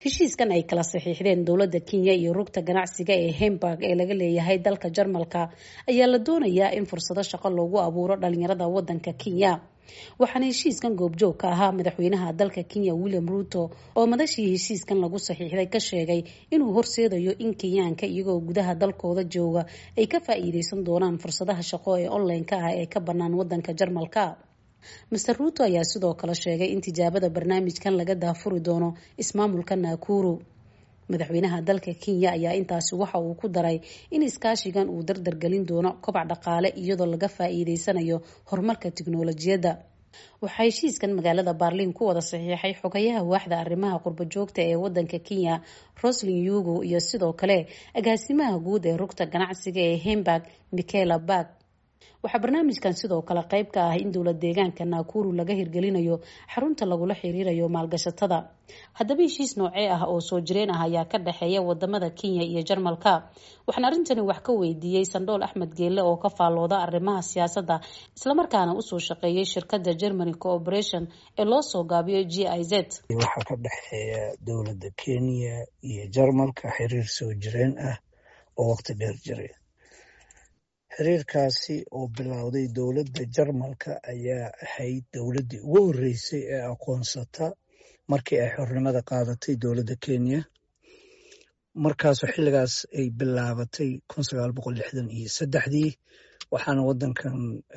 heshiiskan ay kala saxiixdeen dowladda kenya iyo rugta ganacsiga ee hemburg ee laga leeyahay dalka jarmalka ayaa la doonayaa in fursado shaqo loogu abuuro dhalinyarada wadanka kenya waxaana heshiiskan goobjoog ka ahaa madaxweynaha dalka kenya william ruto oo madashii heshiiskan lagu saxiixday ka sheegay inuu horseedayo in kenyaanka iyagoo gudaha dalkooda jooga ay ka faa-iideysan doonaan fursadaha shaqo ee online-ka ah ee ka bannaan wadanka jarmalka master ruto ayaa sidoo kale sheegay in tijaabada barnaamijkan laga daafuri doono ismaamulka nakuru madaxweynaha dalka kenya ayaa intaasi waxa uu ku daray in iskaashigan uu dardargelin doono kobac dhaqaale iyadoo laga faa-iideysanayo horumarka tiknolojiyadda waxaa heshiiskan magaalada baarliin ku wada saxiixay xogayaha waaxda arrimaha qurbo joogta ee wadanka kenya roslin yugo iyo sidoo kale agaasimaha guud ee rugta ganacsiga ee hemburg michaela barg waxaa barnaamijkan sidoo kale qayb ka ah in dowlad deegaanka naakuru laga hirgelinayo xarunta lagula xiriirayo maalgashatada haddaba heshiis noocee ah oo soo jireen ah ayaa ka dhexeeya wadamada kenya iyo jarmalka waxaan arrintani wax ka weydiiyey sandhool axmed geelle oo ka faallooda arrimaha siyaasadda islamarkaana usoo shaqeeyay shirkada germany cooperation ee loo soo gaabiyo g i z waxaa ka dhexeeya dowladda kenya iyo jarmalka xiriir soo jireen ah oo waqti dheer jiray xiriirkaasi oo bilowday dowladda jarmalka ayaa ahayd dowladdii ugu horreysay ee aqoonsata markii ay xornimada qaadatay dowladda kenya markaasoo xilligaas ay bilaabatay kun sagaal boqol lixdan iyo saddexdii waxaana waddankan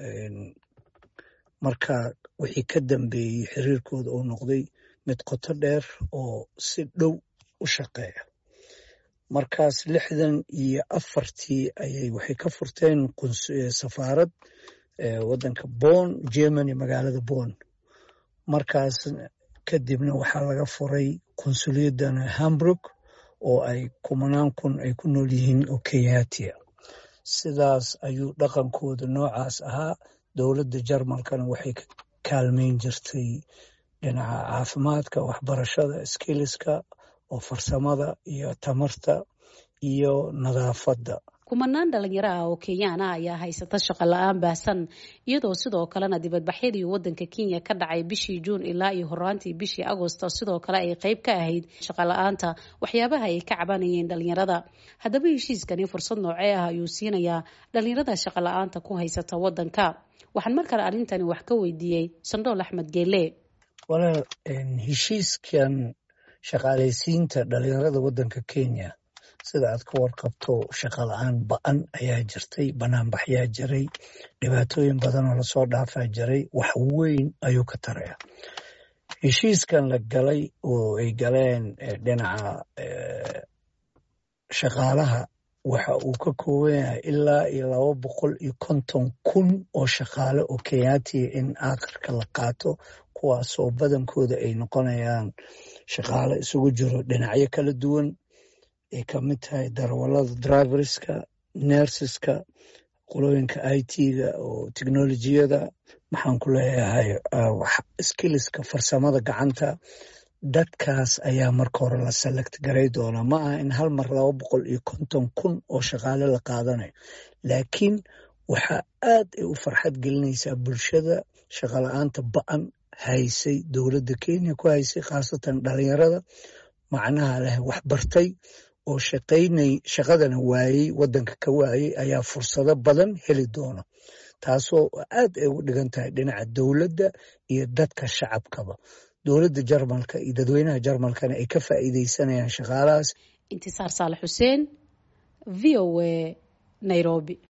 markaa wixii ka dambeeyey xiriirkooda uu noqday mid qoto dheer oo si dhow u shaqeeya markaas lixdan iyo afartii ayay waxay ka furteen safaarad waddanka bon germany magaalada bon markaas kadibna waxaa laga furay qunsuliyadana hamburg oo ay kumanaan kun ay ku nool yihiin oo kenyatia sidaas ayuu dhaqankooda noocaas ahaa dowladda jarmalkana waxay ka kaalmeyn jirtay dhinaca caafimaadka waxbarashada skiliska oo farsamada iyo tamarta iyo nadaafadda kumanaan dhalinyaro ah oo kenyaan ah ayaa haysata shaqo la-aan baahsan iyadoo sidoo kalena dibadbaxyadii wadanka kenya ka dhacay bishii juun ilaa iyo horaantii bishii agosto sidoo kale ay qeyb ka ahayd shaqo la-aanta waxyaabaha ay ka cabanayeen dhalinyarada haddaba heshiiskani fursad noocee ah ayuu siinayaa dhalinyarada shaqo la-aanta ku haysata wadanka waxaan mar kale arrintani wax ka weydiiyey sandhool axmed geele walaal heshiiskan shaqaalaysiinta dhalinyarada waddanka kenya sida aad ka warqabto shaqa la-aan ba-an ayaa jirtay banaanbaxyaa jiray dhibaatooyin badan oo lasoo dhaafaa jiray wax weyn ayuu ka taraya heshiiskan la galay oo ay galeen dhinaca shaqaalaha waxa uu ka kooban yahay ilaa iyo laba boqol iyo konton kun oo shaqaale oo kenyaatiya in aakhirka la qaato kuwaasoo badankooda ay noqonayaan shaqaale isugu jiro dhinacyo kala duwan ay ka mid tahay darawalada driverska nerseska qolooyinka i t-ga oo technolojiyada maxaan ku leeyahay skiliska farsamada gacanta dadkaas ayaa marka hore la select garay doonaa ma aha in hal mar laba boqol iyo konton kun oo shaqaale la qaadanayo laakiin waxaa aad ay u farxad gelinaysaa bulshada shaqala-aanta ba-an haysay dowladda kenya ku haysay khaasatan dhalinyarada macnaha leh wax bartay oo shaqaynay shaqadana waayey waddanka ka waayey ayaa fursado badan heli doona taasoo aad ay ugu dhigan tahay dhinaca dowladda iyo dadka shacabkaba dowladda jarmalka iyo dadweynaha jarmalkana ay ka faa'iideysanayaan shaqaalahaas intisaar saalax xuseen v o a nairobi